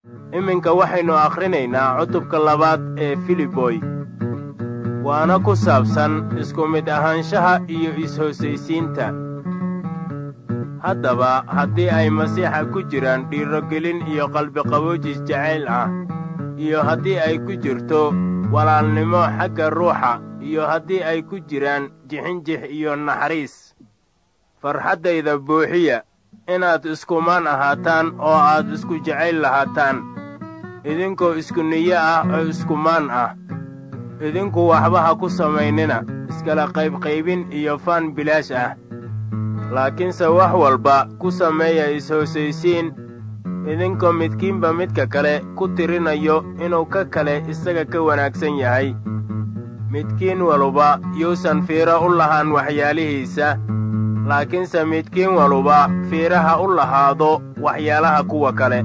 iminka waxaynu akhrinaynaa cutubka labaad ee filiboy waana ku saabsan isku mid ahaanshaha iyo is-hoosaysiinta haddaba haddii ay masiixa ku jiraan dhiirogelin iyo qalbiqaboojis jacayl ah iyo haddii ay ku jirto walaalnimo xagga ruuxa iyo haddii ay ku jiraan jixinjix iyo naxariis farxaddayda buuxiya inaad iskumaan ahaataan oo aad isku jacayl lahaataan idinkoo isku niyo ah oo iskumaan ah idinku waxba ha ku samaynina iskala qaybqaybin iyo faan bilaash ah laakiinse wax walba ku sameeya is-hoosaysiin idinkoo midkiinba midka kale ku tirinayo inuu ka kale isaga ka wanaagsan yahay midkiin waluba yuusan fiiro u lahaan waxyaalihiisa laakiinse midkiin waluba fiiraha u lahaado waxyaalaha kuwa kale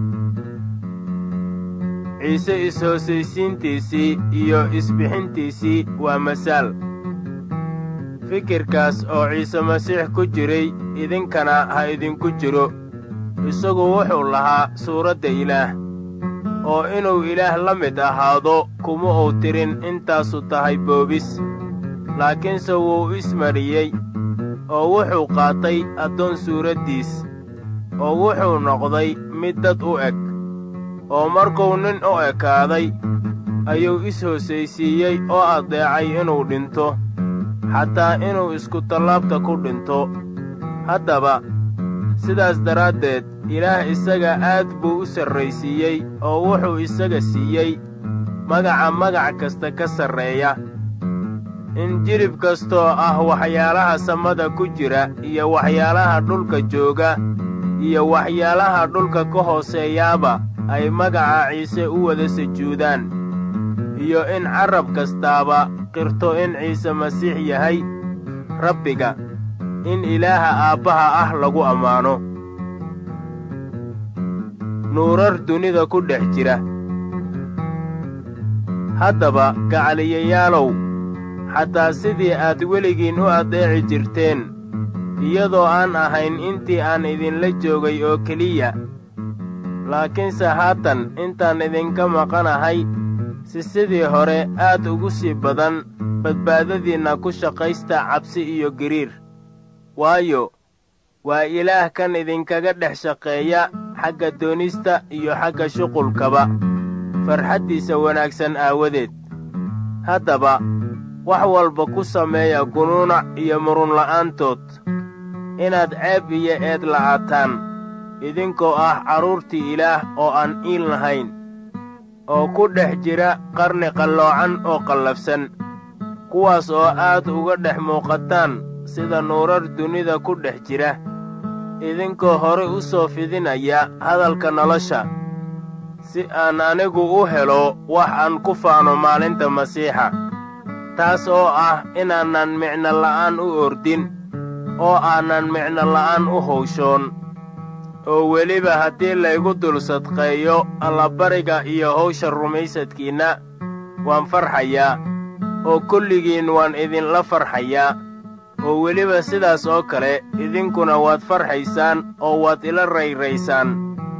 ciise is-hoosaysiintiisii iyo isbixintiisii waa masaal fikirkaas oo ciise masiix ku jiray idinkana ha idinku jiro isagu wuxuu lahaa suuradda ilaah oo inuu ilaah la mid ahaado kuma uu tirin intaasu tahay boobis laakiinse wuu ismariyey oo wuxuu qaatay addoon suuraddiis oo wuxuu noqday mid dad u eg oo markuu nin u ekaaday ayuu is-hoosaysiiyey oo addeecay inuu dhinto xataa inuu iskutallaabta ku dhinto haddaba sidaas daraaddeed ilaah isaga aad buu u sarraysiiyey oo wuxuu isaga siiyey magaca magac kasta ka sarreeya in jilib kastoo ah waxyaalaha samada ku jira iyo waxyaalaha dhulka jooga iyo waxyaalaha dhulka ka hooseeyaaba ay magaca ciise u wada sujuudaan iyo in carrab kastaaba qirto in ciise masiix yahay rabbiga in ilaaha aabbaha ah lagu ammaano nuurar dunida ku dhex jira haddaba gacaliyayaalow xataa sidii aad weligiin u addeeci jirteen iyadoo aan ahayn intii aan idinla joogay oo keliya laakiinse haatan intaan idinka maqanahay si sidii hore aad ugu sii badan badbaadadiinna ku shaqaysta cabsi iyo giriir waayo waa ilaah kan idinkaga dhex shaqeeya xagga doonista iyo xagga shuqulkaba farxaddiisa wanaagsan aawadeed haddaba wax walba ku sameeya gunuunac iyo murunla'aantood inaad ceeb iyo eed la'aataan idinkoo ah carruurtii ilaah oo aan iil lahayn oo ku dhex jira qarni qalloocan oo qallafsan kuwaas oo aad uga dhex muuqataan sida nuurar dunida ku dhex jira idinkoo hore u soo fidinaya hadalka nolosha si aan anigu u helo wax aan ku faano maalinta masiixa taas oo ah inaanan micno la'aan u ordin oo aanan micno la'aan u hawshoon oo weliba haddii laygu dul sadqeeyo allabariga iyo hawsha rumaysadkiinna waan farxayaa oo kulligiin waan idinla farxayaa oo weliba sidaas oo kale idinkuna waad farxaysaan oo waad ila rayraysaan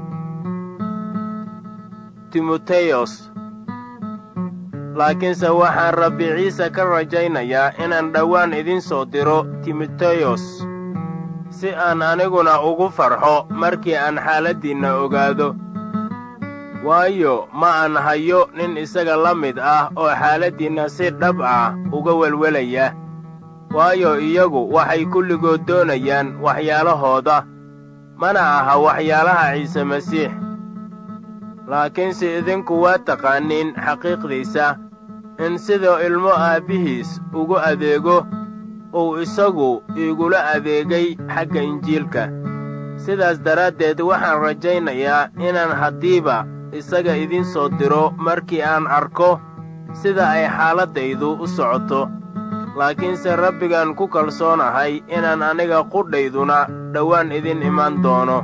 timoteyos laakiinse waxaan rabbi ciise ka rajaynayaa inaan dhowaan idin soo diro timoteyos si aan aniguna ugu farxo markii aan xaaladdiinna ogaado waayo ma aan hayo nin isaga la mid ah oo xaaladdiinna si dhab ah uga welwelaya waayo iyagu waxay kulligood doonayaan waxyaalahooda mana aha waxyaalaha ciise masiix laakiinse idinku waa taqaaniin xaqiiqdiisa in siduu ilmo aabbihiis ugu adeego uu isagu iigula adeegay xagga injiilka sidaas daraaddeed waxaan rajaynayaa inaan haddiiba isaga idin soo diro markii aan arko sida ay xaaladdaydu u socoto laakiinse rabbigaan ku kalsoonahay inaan aniga qudhayduna dhowaan idin iman doono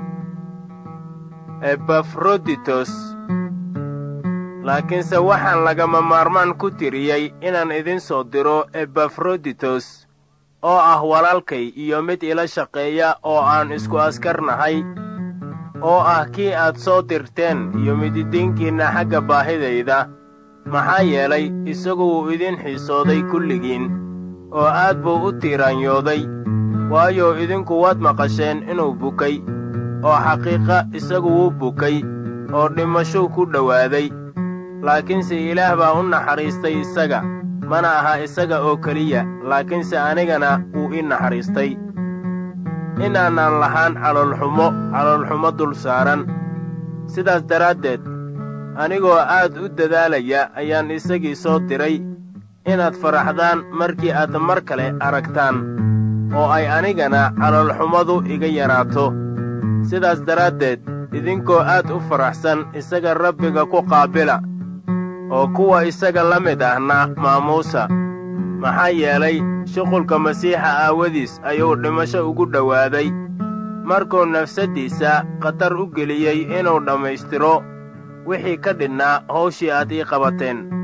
ebafroditos laakiinse waxaan lagama maarmaan ku tiriyey inaan idin soo diro ebafroditos oo ah walaalkay iyo mid ila shaqeeya oo aan isku askarnahay oo ah kii aad soo dirteen iyo mididiinkiinna xagga baahidayda maxaa yeelay isagu wuu idin xiisooday kulligiin oo aad buu u tiiraanyooday waayo idinku waad maqasheen inuu bukay oo xaqiiqa isagu wuu bukay oo dhimashuu ku dhowaaday laakiinse ilaah baa u naxariistay isaga mana aha isaga oo keliya laakiinse anigana wuu ii naxariistay inaanaan lahaan caloolxumo caloolxumo dul saaran sidaas daraaddeed anigoo aad u dadaalaya ayaan isagii soo diray inaad faraxdaan markii aad mar kale aragtaan oo ay anigana caloolxumadu iga yaraato sidaas daraaddeed idinkoo aad u faraxsan isaga rabbiga ku qaabila oo kuwa isaga la mid ahna maamuusa maxaa yeelay shuqulka masiixa aawadiis ayuu dhimasho ugu dhowaaday markuu nafsaddiisa khatar u geliyey inuu dhammaystiro wixii ka dhidhnaa hawshii aad ii qabateen